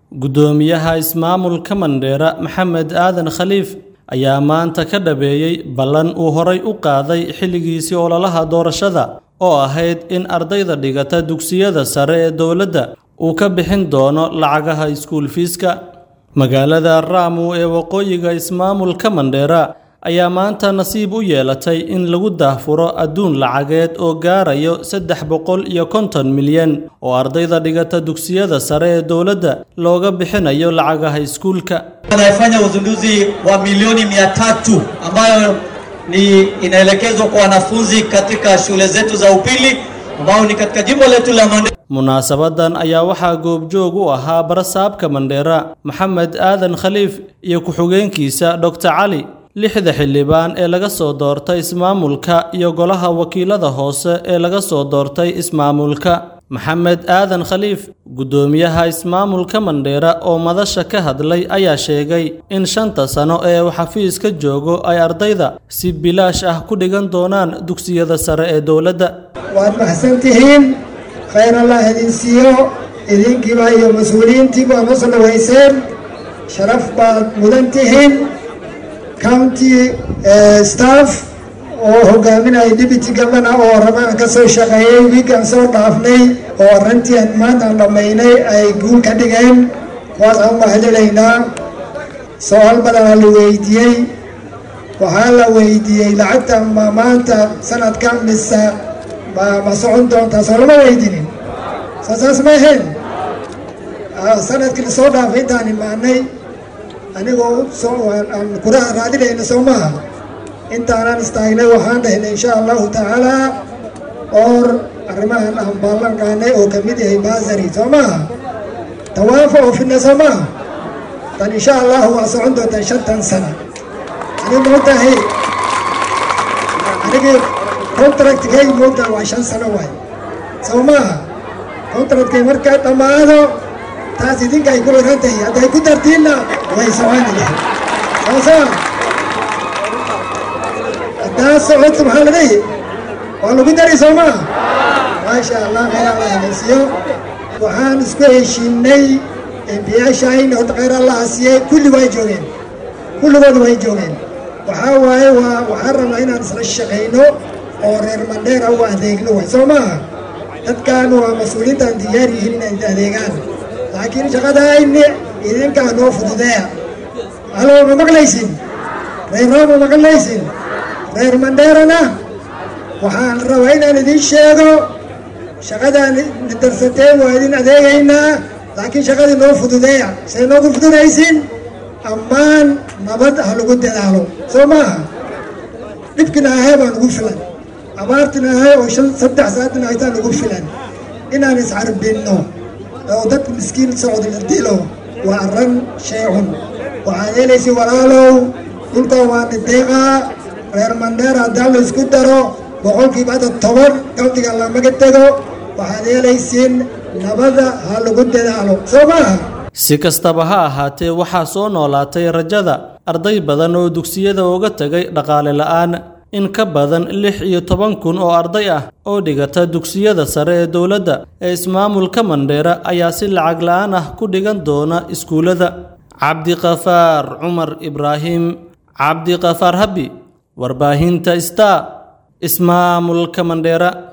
guddoomiyaha ismaamulka mandheera maxamed aadan khaliif ayaa maanta ka dhabeeyey ballan uu horay u qaaday xilligiisii ololaha doorashada oo ahayd in ardayda dhigata dugsiyada sare ee dowladda uu ka bixin doono lacagaha iskuul fiiska magaalada raamu ee waqooyiga ismaamulka mandheera ayaa maanta nasiib u yeelatay in lagu daahfuro adduun lacageed oo gaarayo saddex boqol iyo konton milyan oo ardayda dhigata dugsiyada sare ee dowladda looga bixinayo lacagaha iskuulka anayefanya uzinduzi wa milioni mia tatu ambayo ni inaelekezwa kwa wanafunzi katika shule zetu za upili ambao ni katika jimbo letu la Mandera. munaasabadan ayaa waxaa goobjoog u ahaa barasaabka mandheera maxamed aadan khaliif iyo ku-xigeenkiisa doctor cali lixda xildhibaan ee laga soo doortay ismaamulka iyo golaha wakiilada hoose ee laga soo doortay ismaamulka maxamed aadan khaliif guddoomiyaha ismaamulka mandheera oo madasha ka hadlay ayaa sheegay in shanta sano ee uu xafiiska joogo ay ardayda si bilaash ah ku dhigan doonaan dugsiyada sare ee dowladda waad maxsantihiin khayr allah idin siiyo idinkiiba iyo mas-uuliyiintiiba ama soo dhaweyseen sharaf baad mudan tihiin county staff oo hogaaminaya deputy governor oo rabaan ka soo shaqeeyey wiigaan soo dhaafnay oo arrintii aan maanta aan dhammaynay ay guul ka dhigeen kuwaas aan mahadinaynaa su-aal badanaa la weydiiyey waxaa la weydiiyey lacagta ma maanta sanadkan mise ma ma socon doontaa soo lama weydinin soo saas ma ahayn sanadkii lasoo dhaafay intaan imaanay anigoo aan kuraha raadinayna soo maaha intaanaan istaagnay waxaan dhahnay insha allahu tacaalaa oor arrimahan aan baallan qaanay oo kamid yahay baasari soo maaha tawaafa oo fidna soo maaha tan insha allahu waa socon doontaa shantan sana ani moogtahay anigii contractkay moogtaha waa shan sano waay soo maaha contractkay markaa dhammaado taas idinka ay ku xiran tahay hadday ku dartiinna way soconi lahay soo soo haddaa socoto maxaa la dhihi waa lagu dari soo maa maasha allah khayr allah haysiyo waxaan isku heshiinay embiyaashayna horta khayr allah siiyey kulli way joogeen kulligood way joogeen waxaa waaye waa waxaan rabnaa inaan isla shaqayno oo reer mandheera u adeegno way soo maaha dadkan waa mas-uuliyiintaan diyaar yihiin inay adeegaan laakiin shaqadayni idinkaa noo fududeeya halo ma maqlaysin reer roo ma maqlaysin reer mandheerana waxaan rabaa inaan idiin sheego shaqadaan darsateen waa idin adeegaynaa laakiin shaqadii noo fududeeya say noogu fududaysin ammaan nabad ha lagu dadaalo soo maaha dhibkina ahay baa nagu filan abaartina ahay oo shan saddex saatina haytaa nagu filan inaan iscarbinno oo dadka miskiin socod la dilo waa arran sheecun waxaad helaysa walaalow dhulkan waa nideeqaa reer mandheera haddaan la isku daro boqolkiiba hadda toban countiga lamaga tego waxaad helaysiin nabada ha lagu dadaalo soo maaha si kastaba ha ahaatee waxaa soo noolaatay rajada arday badan oo dugsiyada uga tegay dhaqaale la'aan in ka badan lix iyo toban kun oo arday ah oo dhigata dugsiyada sare ee dowladda ee ismaamulka mandheera ayaa si lacag la'aan ah ku dhigan doona iskuullada cabdiqafaar cumar ibraahim cabdiqafaar habi warbaahinta star ismaamulka mandheera